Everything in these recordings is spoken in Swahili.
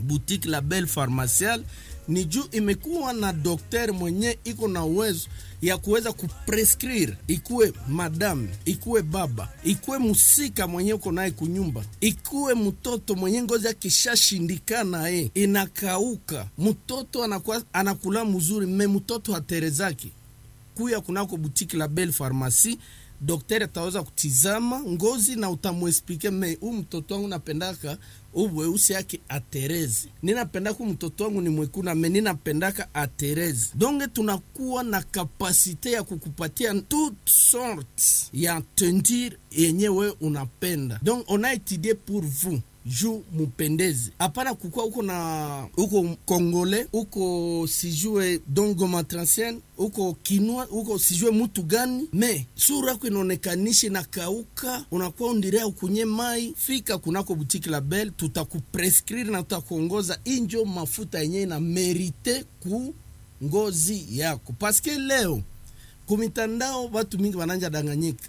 boutique la Belle Pharmaciale ni juu imekuwa na dokter mwenye iko na uwezo ya kuweza kuprescrire, ikuwe madame, ikuwe baba, ikuwe musika mwenye uko naye kunyumba, ikuwe mtoto mwenye ngozi akishashindikana ye inakauka, mtoto anakuwa anakula mzuri, me mtoto haterezaki kuya kunako butiki la Belle Pharmacie daktari ataweza kutizama ngozi na utamwespike me huu mtoto wangu napendaka uweusi yake aterezi, ninapendaka huu mtoto wangu ni mwekuna me ninapendaka aterezi. Donge tunakuwa na kapasite ya kukupatia toute sorte ya tendir yenye we unapenda, donc on a étudié pour vous juu mupendezi, hapana kukua uko na uko kongole uko sijue dongo matransien uko kinwa uko sijue mutu gani, me sura yako inaonekanisha na kauka, unakuwa undirea ukunye mai. Fika kunako butiki la Belle, tutakuprescrire na tutakuongoza injo mafuta yenye ina merite ku ngozi yako, paske leo kumitandao watu mingi wananja danganyika,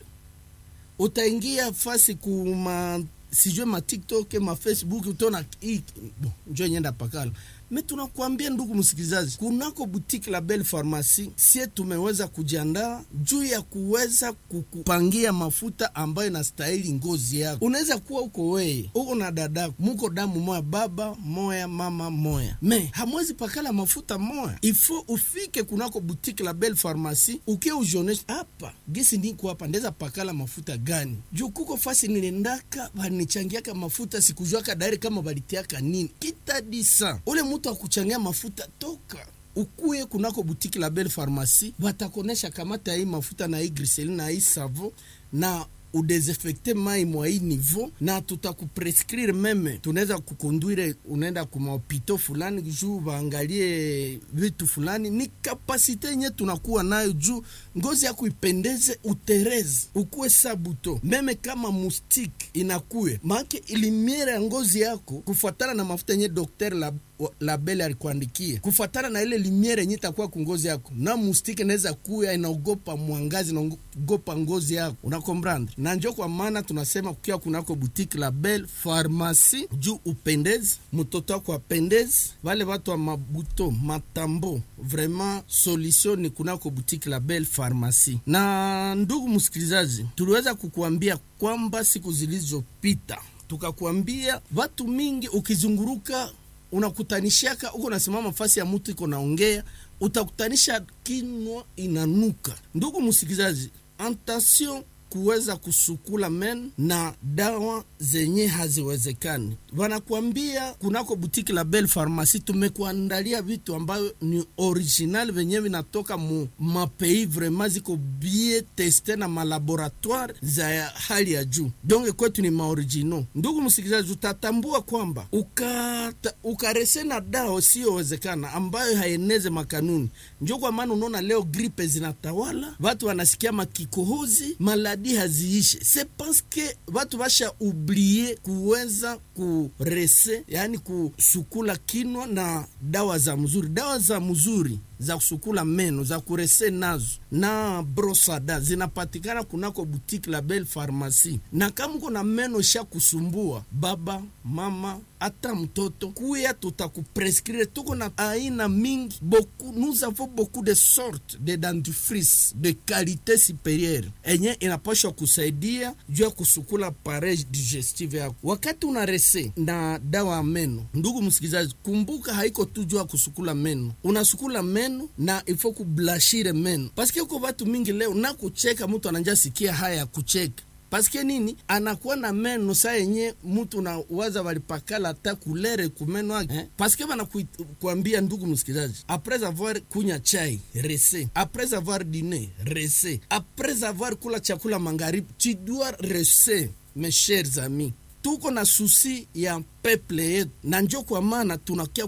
utaingia fasi kuma sijue ma TikTok ma Facebook utaona bon, njo nyenda pakala me tunakuambia ndugu msikilizaji, kunako boutique la Belle Pharmacie sie tumeweza kujiandaa juu ya kuweza kukupangia mafuta ambayo inastahili ngozi yako. Unaweza kuwa uko weye uko na dadako, muko damu moya, baba moya, mama moya, me hamwezi pakala mafuta moya. Ifo ufike kunako boutique la Belle Pharmacie ukie ujonesha hapa gisi niko hapa ndeza pakala mafuta gani, juu kuko fasi nilendaka banichangiaka mafuta sikujwaka dairi kama balitiaka nini kitadisa ule mutu akuchangia mafuta toka ukuye kunako butiki la Belle Pharmacie, batakonesha kamata hii mafuta na hii griseline na hii savo na udesinfecte mai mwa hii niveau, na tutakuprescrire meme, tunaweza kukonduire unaenda kumahopito fulani juu baangalie vitu fulani. Ni kapasite yenye tunakuwa nayo juu ngozi yako ipendeze, utereze, ukuwe sabuto meme kama mustike inakuye maake ilimiere ya ngozi yako kufuatana na mafuta yenye dokter la la Belle alikuandikia kufuatana na ile limiere yenye itakuwa kungozi yako, na mustike naweza kuya inaogopa mwangazi, inaogopa ngozi yako, unakombrandre na njo kwa maana tunasema kukia kunako boutique la Belle Pharmacie juu upendezi, mtoto wako apendezi, wale watu wa mabuto matambo, vraiment solution ni kunako boutique la Belle Pharmacie. Na ndugu msikilizaji, tuliweza kukuambia kwamba siku zilizopita tukakuambia watu mingi ukizunguruka unakutanishaka uko nasimama fasi ya mtu iko naongea, utakutanisha kinwa inanuka. Ndugu msikilizaji, attention kuweza kusukula men na dawa zenye haziwezekani. Wanakuambia kunako butiki la Belle Pharmacie tumekuandalia vitu ambayo ni original venye vinatoka mu mapei vraiment ziko bie teste na malaboratoire za hali ya juu, donc kwetu ni maoriginal. Ndugu msikilizaji, utatambua kwamba ukata, ukarese na dawa siyowezekana ambayo haeneze makanuni. Njo kwa maana unaona leo gripe zinatawala, watu wanasikia makikohozi maladi haziishe, se paske watu washa ublie kuweza kurese, yani kusukula kinwa na dawa za mzuri, dawa za mzuri za kusukula meno za kurese nazo na brosada zinapatikana kunako butiki la Belle Pharmacie. Na kama uko na meno sha kusumbua, baba mama, hata mtoto kuya, tutakuprescrire. Tuko na aina mingi beaucoup, nous avons beaucoup de sortes de dentifrice de qualité supérieure enye inapashwa kusaidia juu ya kusukula pareil digestive yako wakati una rese na dawa ya meno. Ndugu msikilizaji, kumbuka haiko tu juu ya kusukula meno, unasukula meno na ifo kublashire meno paske uko watu mingi leo na kucheka, mtu ananja sikia haya ya kucheka paske nini? Anakuwa na meno saa yenye mtu na waza walipakala hata kulere kumeno ake eh? Paske banakuambia ndugu msikilizaji, apres avoir kunya chai rese, apres avoir dine rese, apres avoir kula chakula magharibi, tu dois rese. Mes chers amis tuko na susi ya peple yetu, na njo kwa maana tunakia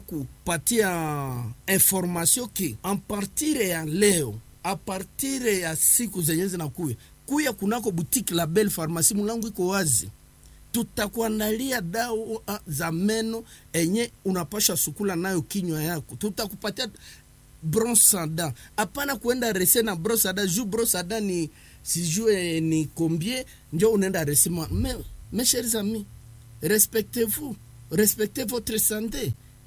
kupatia information ke apartire ya leo, apartire ya siku zenye zinakuya kuya kunako butiki la Belle Pharmacie, mulangu iko wazi, tutakuandalia dawa za meno enye unapasha sukula nayo kinywa yako, tutakupatia brosada. Hapana kuenda rese na brosada juu brosada ni sijue ni combien, njo unaenda resema me, mes chers amis respectez-vous respectez votre santé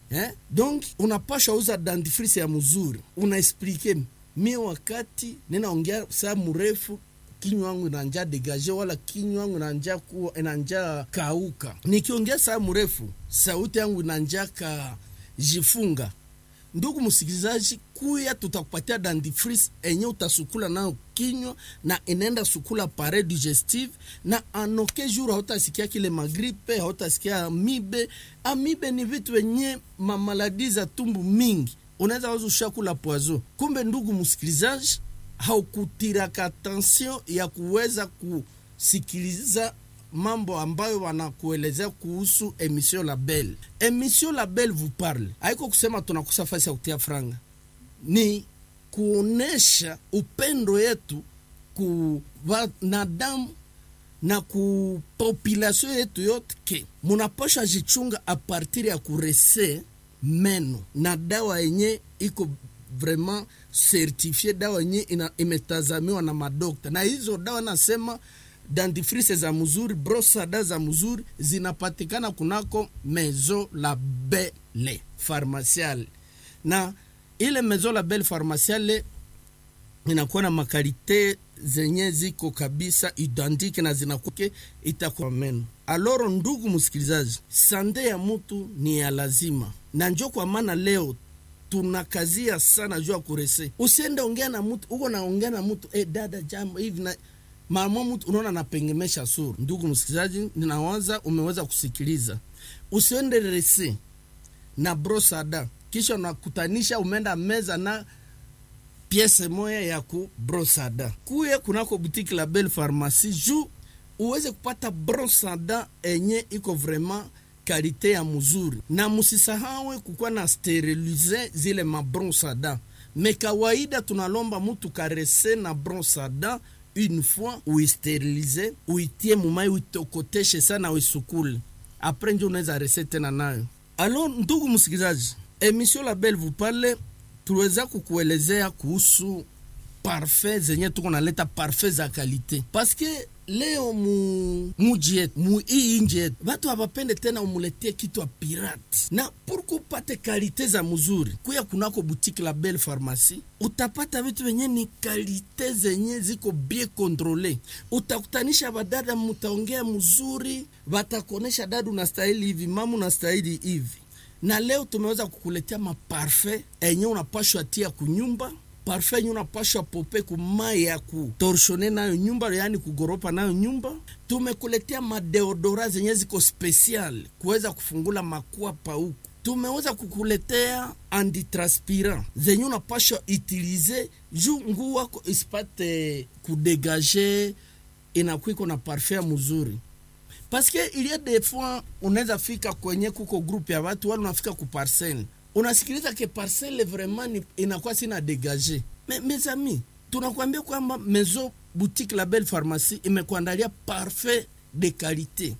eh? donc unapasha uza dentifrice ya mzuri unaexplike mie wakati ninaongea saa mrefu kinywa wangu inanja degaje wala kinywa wangu inanja kuwa inanja kauka nikiongea saa mrefu sauti yangu inanja ka jifunga ndugu msikilizaji kuya tutakupatia dentifrice enye utasukula nayo kinywa na inaenda sukula pare digestive na anoke jour hautasikia kile magripe hautasikia amibe amibe ni vitu wenye mamaladi za tumbu mingi unaweza waza ushakula poizo kumbe ndugu msikilizaji haukutiraka attention ya kuweza kusikiliza mambo ambayo wanakuelezea kuhusu emission label emission label vous parle haiko kusema tunakosa fasi ya kutia franga ni kuonesha upendo yetu ku wanadamu na ku population yetu yote ke munapasha jichunga a partir ya kurese meno na dawa yenye iko vraiment certifie dawa yenye ina- imetazamiwa na madokta na hizo dawa nasema dentifrice za mzuri brosada za mzuri zinapatikana kunako mezo la bele pharmaciale na ile mezo la bele pharmaciale inakuwa na makalite zenye ziko kabisa identique na zinakuke itakuwa meno aloro ndugu msikilizaji sande ya mutu ni ya lazima na njo kwa maana leo tunakazia sana juu ya kurese usiende ongea na mtu uko naongea na mtu eh, dada jambo hivi na mama mtu unaona napengemesha sura ndugu msikilizaji ninawaza umeweza kusikiliza usiende rese na brosada kisha unakutanisha umeenda meza na piese moya ya ku brosada kuye kunako butiki la belle pharmacie juu uweze kupata brosada enye iko vraiment kalite ya mzuri na musisahawe kukuwa na sterilize zile mabrosada me kawaida tunalomba mutu karese na brosada une fois uisterilize uitie mumai uitokoteshe sana uisukule apres njo unaweza rese tena nayo alo ndugu msikilizaji emission la belle vous parle tuliweza kukuelezea kuhusu parfait zenye tuko naleta parfait za kalite paske leo mu muji yetu mu hii inji yetu watu hawapende tena umuletie kitu ya pirate na purku upate kalite za mzuri kuya kunako butiki la belle pharmacie utapata vitu venye ni kalite zenye ziko bien controle utakutanisha badada mutaongea mzuri watakuonesha dadu unastahili hivi mama unastahili hivi na leo tumeweza kukuletea maparfait enye unapashwa tia kunyumba parfait enye unapashwa pope kumai ya kutorshone nayo nyumba yaani kugoropa nayo nyumba tumekuletea madeodora zenye ziko special kuweza kufungula makwapa huku tumeweza kukuletea antitranspirant zenye unapashwa utilize juu nguu wako isipate kudegage inakuiko na parfait mzuri paske il y a des fois unaweza fika kwenye kuko groupe ya watu wala unafika ku parcelle unasikiliza ke parcelle vraiment ni- inakuwa sina degage Me, mes amis tunakwambia kwamba maison boutique la belle pharmacie imekuandalia parfait de qualité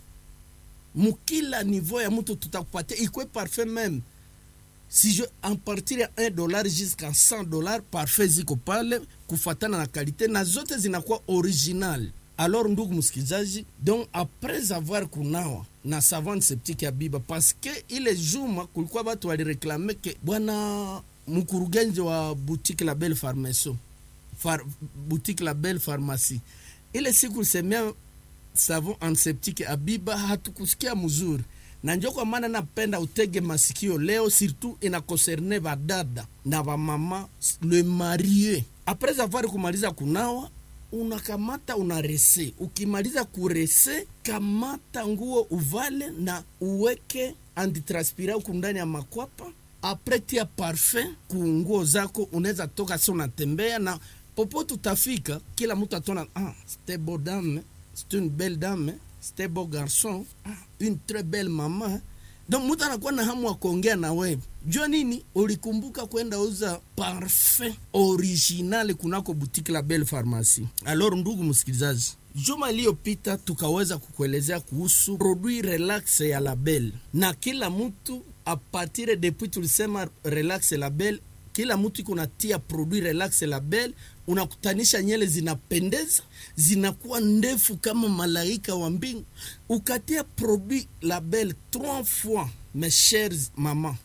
mukila niveau ya mtu tutakupatia ikwe parfait meme si je en partir ya 1 dollar jusqu'à 100 dollar parfait ziko pale kufatana na kalite na zote zinakuwa original alors ndugu msikilizaji donc après avoir kunawa na savant septique ya biba paske ile juma kulikuwa batu walireklame ke bwana mkurugenzi wa boutique la belle pharmacie far, boutique la belle pharmacie ile siku lisemea savon antiseptique abiba hatukusikia mzuri na njo kwa maana napenda utege masikio leo surtout ina concerne badada na bamama le marie apres avoir kumaliza kunawa unakamata unarese ukimaliza kurese kamata nguo uvale na uweke antitranspira huku ndani ya makwapa apres tia parfum ku nguo zako unaweza toka si unatembea na popote utafika kila mtu atona ah, c'était beau dame c'est une belle dame c'était beau garçon ah, une très belle maman donc mtu anakuwa na hamu wa kuongea na wewe jua nini ulikumbuka kwenda uza parfum original kunako butiki la belle pharmacie alors ndugu msikilizaji juma iliyopita tukaweza kukuelezea kuhusu produit relax ya label na kila mtu apatire depuis tulisema relax label kila mtu iko natia produit relax label unakutanisha nyele zinapendeza zinakuwa ndefu kama malaika wa mbingu ukatia produit label trois fois mes chers mama